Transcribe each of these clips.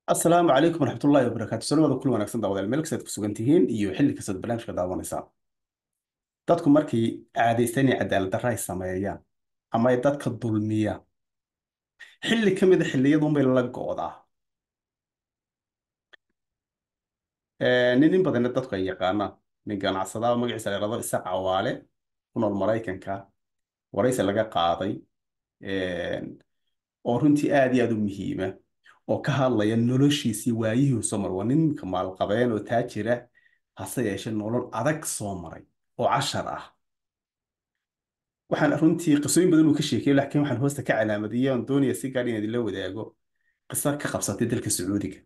asalaamu calaykum waraxmatullaahi wabarakaatu salawada kul wanaagsan daawadayaal meel kastaad ku sugan tihiin iyo xilli kastaad barnaamijka daawanaysaa dadku markay caadaystaan inay cadaalad darra ay sameeyaan ama ay dadka dulmiyaan xilli ka mid a xilliyadunbay la go'daa Eh, nin in badanna dadku ay yaqaanaan nin ganacsadaha magaciisa la yidhahdo isaaq cawaale ku nool maraykanka waraysi laga qaaday eh, oo runtii aad iyo aad u muhiima oo ka hadlaya noloshiisii waayihii soo maray waa ninka maalqabeen oo taajira hase yeeshee nolol adag soo maray oo cashar ah waxaan runtii qisooyin badan uu ka sheekayay laakiin waxaan hoosta ka calaamadiyey oon doonaya si gaar inaan idinla wadaago qiso ka qabsatay dalka sacuudiga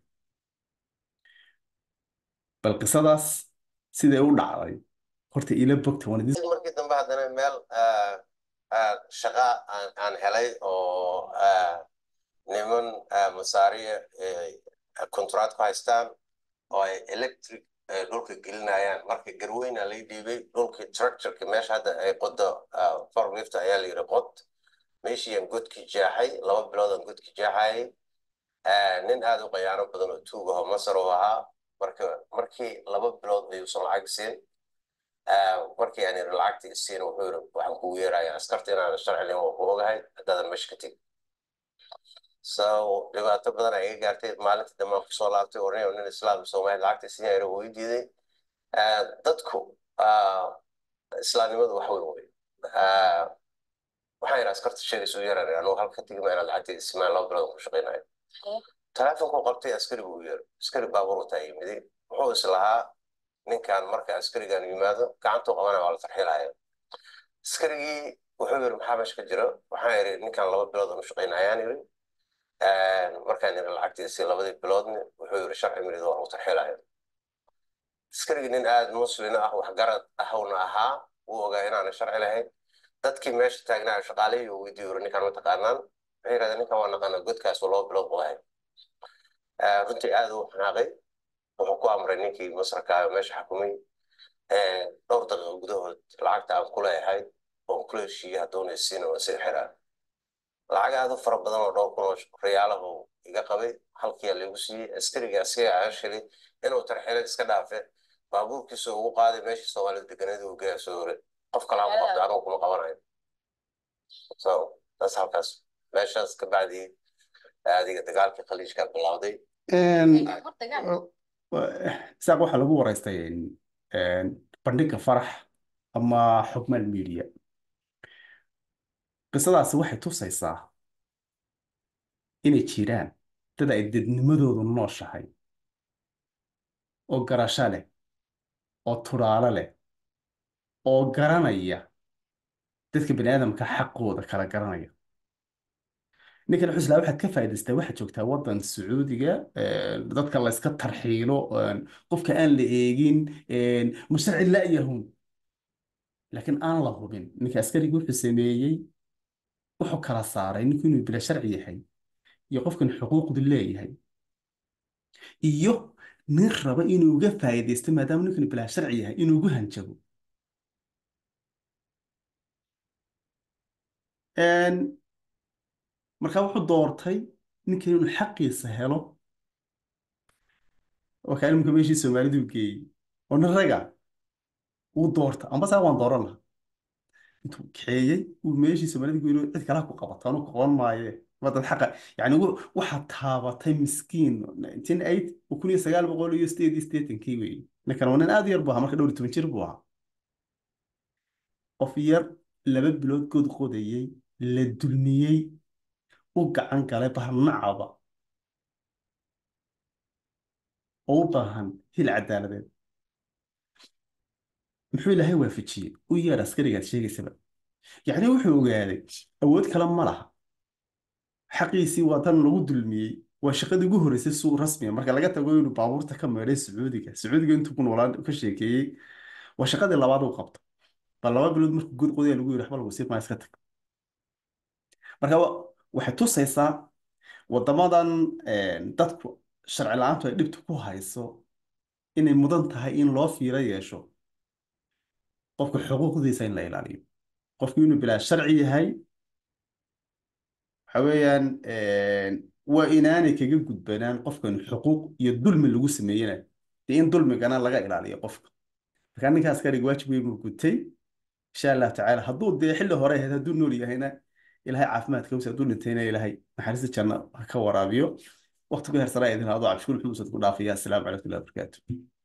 bal qisadaas siday u dhacday horta ila bogta waan idin markii dambe haddana meel ah, ah, shaqa aan aan helay oo ah, niman ah, masaariya kontract ku haystaan oo ay electric eh, dhulka gelinayaan marka garweyna lay dhiibay dhulkii tractorka meesha hadda ay qodo forlift ayaa la yidhi qod meeshii aan godkii jeexay laba bilood aan godkii jeexayay Ah, nin aad u qayaano badan oo tuug aho masar u ahaa marka markii laba bilood ayuusan lacag siin Ah, markii aan yidhi lacagta isiina wuxuu yidhi waxaan kugu yeerayaa askarta inaan sharci lahayn waa ku ogahay haddaadan meesha ka tegi so dhibaato badan ay iga gaartay maalinta dambe aan kusoo laabtay oo nin nin islaam soomaali lacagta isiina yidhi wuu ii diiday Ah, dadku ah, islaamnimadu wax weyn wey Ah, waxaan yidhi askarta sheegaysa u yeeraan anugu halka tegi ma inaad lacagta isimaan laba bilood aan ku shaqaynayo taleefonkuu qabtay askari buu yeeray askari baabuur wataa yimiday wuxuu islahaa ninkan marka askarigan yimaado gacantuu qabanaya waa la tarxiilaya askarigii wuxuu yidhi maxaa meesha ka jira waxaan yidhi ninkan laba bilood aan u shaqaynayaan yidhi markaan yidhi lacagtiisii labadii biloodni wuxuu yidhi sharci mirid waa lagu tarxiilaya askarigii nin aad muslin ah waxgarad ahowna ahaa wuu ogaa inaanay sharci lahayn dadkii meesha taagnaa shaqaalihii uu weydiiyo yidhi ninkan ma taqaanaan waxay yidhahdeen ninkan waa naqaanaa godkaas oo laba bilood buu ahay Ah, runtii aad uu xanaaqay wuxuu ku amray ninkii masraka ah oo meesha xukumay eh, dhowr daqiiqo gudahood lacagta aan ku leeyahay oon kula heshiiyey hadduuna isiina waa sii xiraa lacag aad u fara badan oo dhowr kun oo riyaalahu iga qabay halkiyaa lagu siiyey askarigii asiga aan shilay inuu tarxilay iska dhaafe baabuurkiisa ugu qaaday meeshii soomaalida deganeed uu geeya soo hore qof kale aan ku qabtay anigu kuma qabanayo so taas halkaas meeshaas ka bacdii adiga dagaalkii khaliijka bilowday isaaq waxaa lagu waraystay een, bandhigga farax ama xogmaan media qisadaasi waxay tusaysaa inay jiraan dad ay dadnimadoodu nooshahay oo garasho leh oo tudhaalo leh oo garanaya dadka bani aadamka xaqooda kala garanaya ninkan xuslaa waxaad ka faa'iidaystaa waxaad joogtaa waddan sacuudiga een, dadka la iska tarxiilo een, qofka aan la eegin een, musharci la'yahun laakiin aan la hubin ninka askarigi wuxuu sameeyey wuxuu kala saaray ninku inuu bila sharci yahay iyo qofkan xuquuqdu leeyahay iyo nin raba inuu uga faa'iidaysto maadaama ninkanu bilaa sharci yahay inuu ugu hanjabo Een, markaa wuxuu doortay ninkan inuu xaqiisa helo oo kaa ilmka meeshii soomaalidu geeyey oo nin raga uu doorta ambasa waan dooran lahaa intuu kaxeeyey uu meeshii soomaalida ku yidhi cid kale ku qabato anuu qaban maaye waa dad xaqa yani wu- waxaa taabatay miskiin 1998 oo kun iyo sagaal boqol iyo sideed iyo siddeetankii weeye ninkan waa nin aad u yar buu ahaa marka dhowr iyo toban jir buu ahaa qof yar laba bilood good qodayey la dulmiyey u gacan galay bahnacaba oo u baahan hil cadaaladeed muxuu ilaahay waafajiyey u yeer askarigaad sheegaysaba yacni wuxuu ogaaday awood kale ma laha xaqiisii waa tan lagu dulmiyey waa shaqadii ugu horreysay suuq rasmiya marka laga tago inuu baabuurta ka meedhay sacuudiga sacuudiga intuu ku noolaan ka sheekeeyey waa shaqadii labaad uu qabto bal laba bilood markuu good qodaya lagu yidhi waxba lagu sii maa iska tag marka wa- waxay tusaysaa waddamadan een, dadku sharci la-aantu ay dhibta ku hayso inay mudan tahay in loo fiiro yeesho qofka xuquuqdiisa in la ilaaliyo qofku inuu bilaa sharci yahay waxa weeyaan waa inaanay kaga gudbanaan qofkan xuquuq iyo dulmi lagu sameeyena dee in dulmigana laga ilaaliyo qofka marka ninkaas karig waajib weyn buu gutay insha allah tacaala hadduu dee xilli hore ahayd hadduu nool yahayna ilaahay caafimaadka wasi hadduu dhintayna ilaahay naxariista janno ha ka waraabiyo waqti ku hersanaa idin hado cabshuul xumusad ku dhaafaya assalaamu calaykum warahmatullahi wabarakaatu